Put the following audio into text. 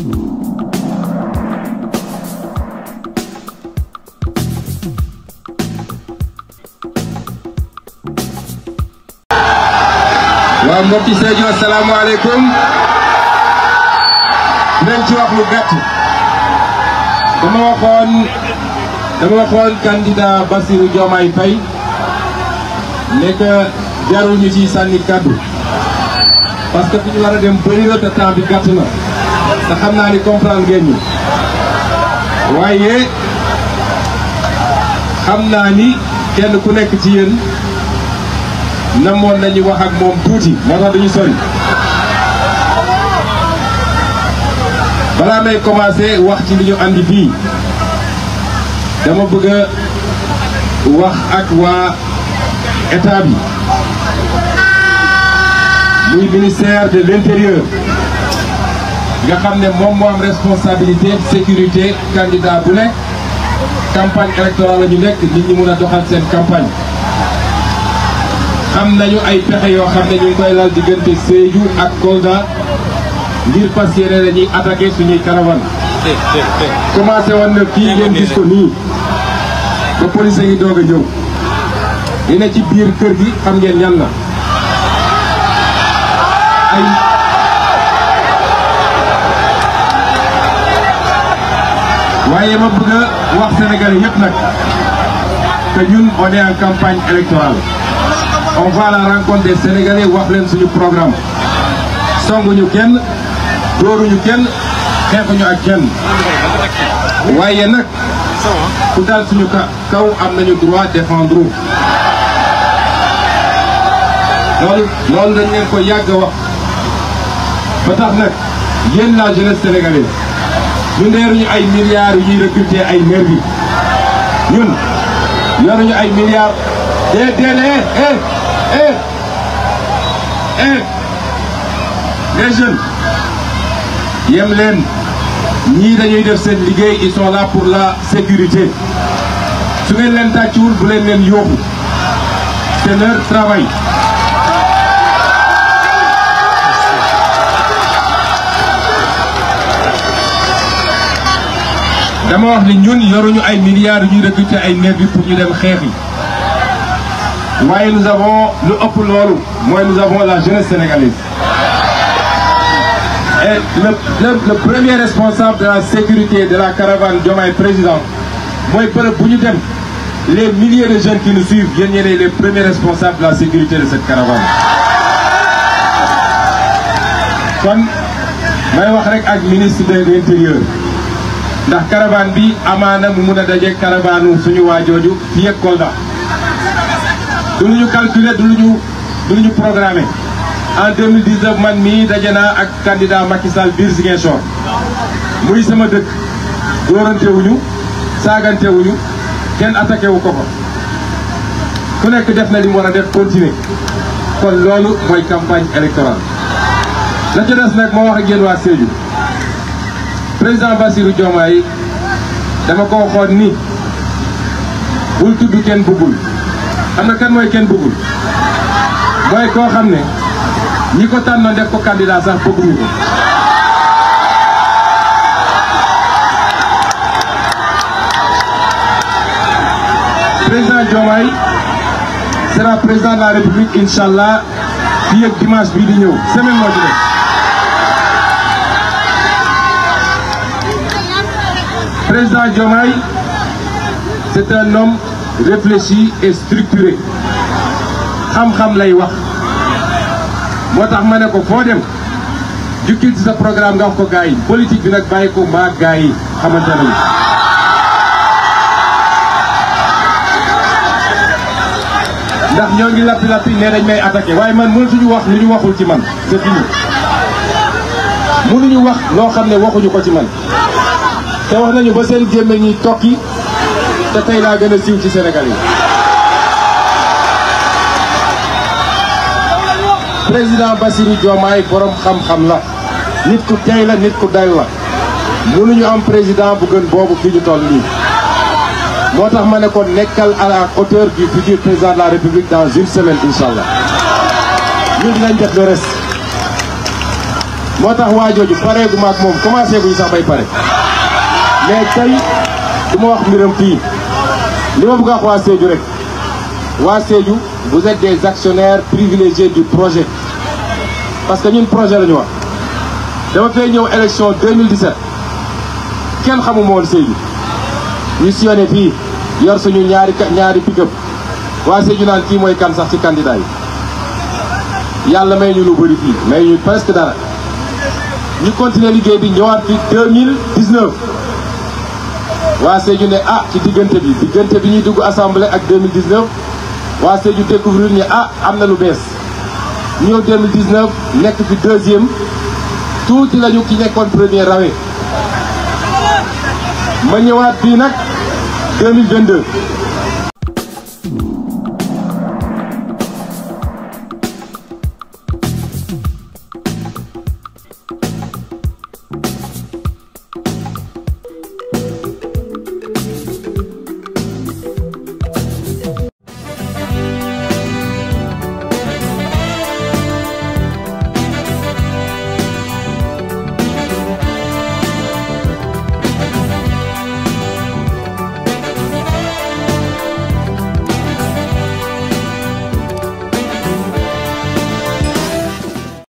waaw mbokki Sédhiou asalaamaaleykum nañ ci wax lu gàtt dama waxoon dama waxoon candidat Bassirou Diomaye Faye ne que jarul ñu ciy sànni kàddu parce que fi ñu war a dem bëri na te temps bi gàtt na te xam naa ni comprendre ngeen ñu waaye xam naa ni kenn ku nekk ci yéen namoon nañu wax ak moom tuuti moo tax duñu sori balaa may commencé wax ci li ñu andi fii dama bëgg a wax ak waa état bi muy ministère de l'intérieur nga xam ne moom moo am responsabilité sécurité candidat bu nekk campagne électorale la ñu nekk nit ñi mun a doxal seen campagne xam nañu ay pexe yoo xam ne ñu ngi koy lal diggante Sédhiou ak Kolda ngir fas yéene dañuy attaqué suñuy caravane commencé woon na kii ngeen gis ko nii ba police ngi doog a ñëw li ne ci biir kër gi xam ngeen ñan la ay waaye ma bëgg a wax Sénégalais yëpp nag que ñun on est en campagne électorale on va à la rencontre des Sénégalais wax leen suñu programme songuñu kenn dóoruñu kenn xeexuñu ak kenn waaye nag ku daal suñu kaw am nañu droit défendre loolu loolu dañ leen ko yàgg a wax ba tax nag yéen la jeunesse sénégalaise ñu neeruñu ay milliards yu ñuy recruter ay nervi ñun yoruñu ay milliards dee dee eh eh eh eh les jeunes yem leen ñii dañuy def seen liggéey ils sont là pour la sécurité su ngeen leen tàccuwul bu leen leen yóbbu c'est leur travail dama wax ni ñun yoruñu ay milliards yu ñuy recruter ay nervi pour ñu dem xeex yi waaye nous avons lu ëpp loolu mooy nous avons la jeunesse sénégalaise et le, le, le premier responsable de la sécurité de la caravane Diomaye président mooy bërëb bu ñu dem les milliers de jeunes qui nous suivent yéen ñeneen les premiers responsables de la sécurité de cette caravane kon may wax rek ak ministre de l'intérieur ndax caravane bi amaana mu mun a daje caravane suñu waajooju fii ak Kolda du lu ñu calculer du lu ñu du lu ñu programmé en 2019 man mii daje naa ak candidat Macky Sall biir Ziguinchor muy sama dëkk dóorantewuñu saagantewuñu kenn attaqué wu ko ko ku nekk def na li mu war a def continuer kon loolu mooy campagne électorale la ca des nag moo wax ak yéen waa Sédhiou président Bassirou Diomaye dama ko waxoon ni bul tudd kenn bëggul xam na kan mooy kenn bëggul mooy koo xam ne ñi ko tànnoon def ko candidat sax bëgguñu ko président Diomaye sera président de la République incha allah fii ak dimanche bii di ñëw semaine moo ci def président Diomaye c'est un homme réfléchi et structuré xam-xam lay wax moo tax ma ne ko foo dem jukkil ci sa programme nga wax ko gars yi politique bi nag bàyyi ko mbaa gars yi xamante nañu ndax ñoo ngi lappi lappi ne dañ may attaqué waaye man mënatuñu wax lu ñu waxul ci man c'est fini mënuñu wax loo xam ne waxuñu ko ci man te wax nañu ba seen gémmiñ ñi tokki te tey laa gën a siiw ci Sénégal yi président Bassirou Diomaye borom xam-xam la nit ku tey la nit ku dal la mënuñu am président bu gën boobu fi ñu toll nii moo tax ma ne ko nekkal à la hauteur du futur président de la République dans une semaine incha allah ñun dinañ def le reste moo tax waa jooju pareegu ma ak moom commencé guñu sax bay pare mais tey du ma wax mbiram fii li ma bëgg a wax waa Sédhiou rek waa Sédhiou vous êtes des actionnaires privilégiés du projet parce que ñun projet la ñu wax dama fay ñëw élection 2017 kenn xamuma woon Sédhiou ñu sillonné fii yor suñu ñaari ñaari pick-up waa Sédhiou naan kii mooy kan sax ci candidat yi yàlla may ñu lu bëri fii may ñu presque dara ñu continuer liggéey bi ñëwaat fi 2019 waa Sédhiou ne ah ci diggante bi diggante bi ñuy dugg assemblée ak 2019 waa Sédhiou découvrir ni ah am na lu bees ñëw 2019 nekk fi deuxième tuuti lañu ki nekkoon premier rawee ma ñëwaat fii nag 2022